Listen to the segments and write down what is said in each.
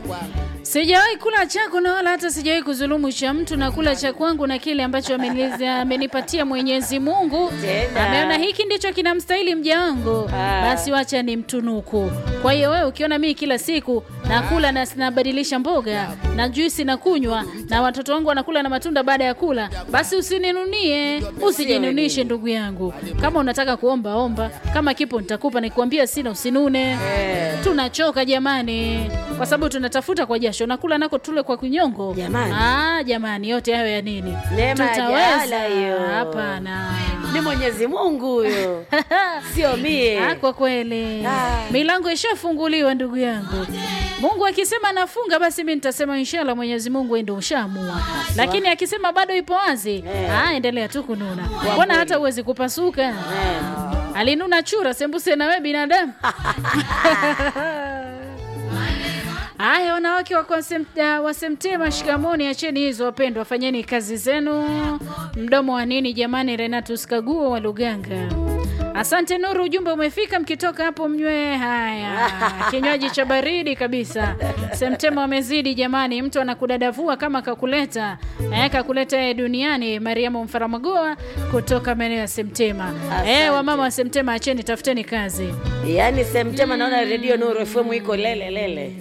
Sijawahi kula chako na wala hata sijawahi kudhulumu cha mtu, na kula cha kwangu na kile ambacho ameniz- amenipatia Mwenyezi Mungu. Tena. Ameona hiki ndicho kinamstahili mja wangu, Ah. basi wacha ni mtunuku. Kwa hiyo wewe ukiona mimi kila siku nakula na nabadilisha mboga na juisi na kunywa na watoto wangu wanakula na matunda baada ya kula, basi usininunie, usijinunishe ndugu yangu. Kama unataka kuomba omba, kama kipo nitakupa, nikwambia sina usinune. Eh. Tunachoka jamani, kwa sababu tunatafuta kwa jasho, nakula nako tule kwa kunyongo. Jamani. ah, jamani, yote hayo ya nini? Neema ya jaala hiyo. Hapana. Ni Mwenyezi Mungu huyo, sio mie. Ah, kwa kweli Ah. milango ishafunguliwa ndugu yangu. Mungu akisema nafunga, basi mi nitasema inshallah, Mwenyezi Mungu ndio ushaamua. Lakini akisema bado ipo wazi, Eh. ah, endelea tu kununa, mbona kweli. hata uwezi kupasuka. Eh. Alinuna chura sembuse na we binadamu. Haya, wanawake wa Kwasem- uh, Wasemtema, shikamoni, acheni hizo wapendwa, fanyeni kazi zenu. Mdomo wa nini jamani? Renatus Kaguo wa Luganga. Asante Nuru, ujumbe umefika. Mkitoka hapo mnywe haya kinywaji cha baridi kabisa. Semtema wamezidi jamani, mtu anakudadavua kama kakuleta eh, kakuleta yeye duniani. Mariamu Mfaramagoa kutoka maeneo ya Semtema. Eh, wamama wa Semtema, acheni tafuteni kazi. Yaani Semtema naona redio Nuru FM iko lele lele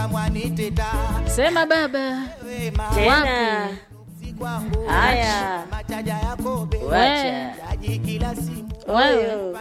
Sema baba tena. Haya, wacha wewe Huyo.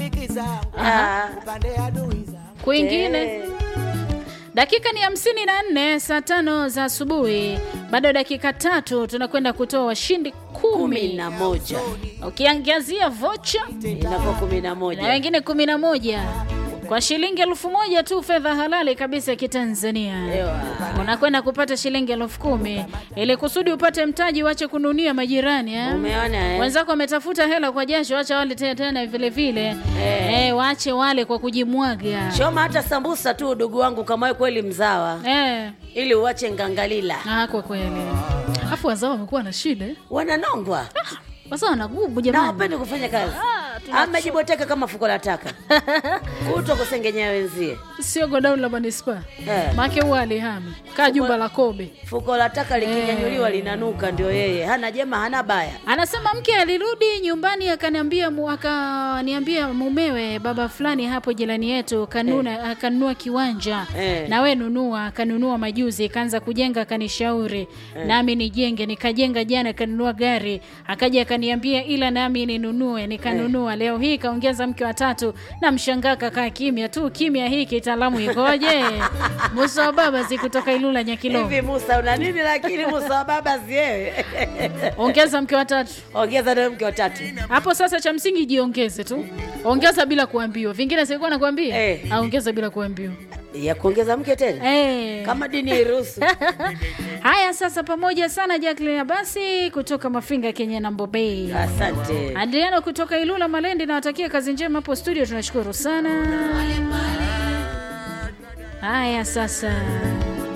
Ah. kwingine Eh. Dakika ni hamsini na nne saa tano za asubuhi. Bado dakika tatu tunakwenda kutoa washindi kumi kumi, na moja ukiangazia vocha inakuwa kumi na na moja wengine kumi na moja kwa shilingi elfu moja tu, fedha halali kabisa ya Kitanzania. Ewa. Unakwenda kupata shilingi elfu kumi ili kusudi upate mtaji, wache kununia majirani eh? Umeona eh? Wenzako wametafuta hela kwa jasho, wacha wale tena tena vile vile Eh. eh, waache wale kwa kujimwaga Choma hata sambusa tu, udugu wangu, kama wewe kweli mzawa, eh. ili uache ngangalila. Ah, kwa kweli. Afu wazao wamekuwa na shida. eh. Wananongwa Wazao wanagubu na jamani. wapendi kufanya kazi, Ah, tuna- amejiboteka kama fuko la taka kuto kusengenyea wenzie. Sio godown la manispaa. Eh. Make huwa alihami. Kaa jumba la Kobe. Fuko la taka likinyanyuliwa linanuka, ndio yeye. Hana jema, hana baya. Anasema mke alirudi nyumbani akaniambia mu- akaniambia mumewe baba fulani hapo jirani yetu kanuna akanunua kiwanja Eh. na we nunua akanunua majuzi kaanza kujenga akanishauri nami nijenge nikajenga jana akanunua gari akaja akaniambia ila nami ninunue nikanunua leo hii kaongeza mke wa tatu na mshangaa kakaa kimya tu kimya hii kitaalamu ikoje Musa wa baba si kutoka Ilula Nyakilo Hivi Musa una nini? Lakini Musa wa baba siewe ongeza mke wa tatu ongeza nawe mke watatu. hapo sasa cha msingi jiongeze tu ongeza bila kuambiwa vingine sikuwa nakwambia Eh. aongeza bila kuambiwa ya kuongeza mke tena eh. kama dini iruhusu. haya sasa pamoja sana Jacqueline basi kutoka mafinga kenya na mbobei Asante. adriano kutoka ilula malendi nawatakia kazi njema hapo studio tunashukuru sana haya sasa